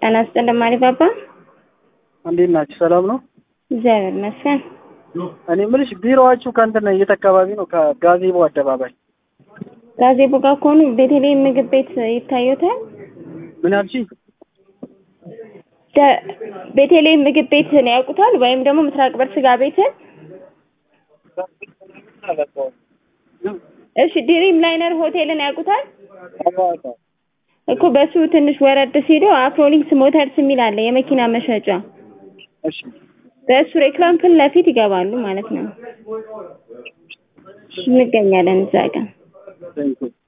ጤና ይስጥልኝ ማሪፓፓ። እንዴት ናችሁ? ሰላም ነው? እግዚአብሔር ይመስገን። እኔ የምልሽ ቢሮዋችሁ ከእንትን የት አካባቢ ነው? ከጋዜቦ አደባባይ። ጋዜቦ ጋር ከሆኑ ቤተልሔም ምግብ ቤት ይታዩታል። ምን አልሽኝ? ደ- ቤተልሔም ምግብ ቤትን ያውቁታል? ወይም ደግሞ ምስራቅ በር ስጋ ቤትን? እሺ ድሪም ላይነር ሆቴልን ያውቁታል? እኮ በሱ ትንሽ ወረድ ሲሉ አፍሮሊንክስ ሞተርስ የሚል አለ የመኪና መሸጫ። እሺ በእሱ ሬክላም ፊት ለፊት ይገባሉ ማለት ነው። እንገኛለን እዛ ጋር። ቴንኪው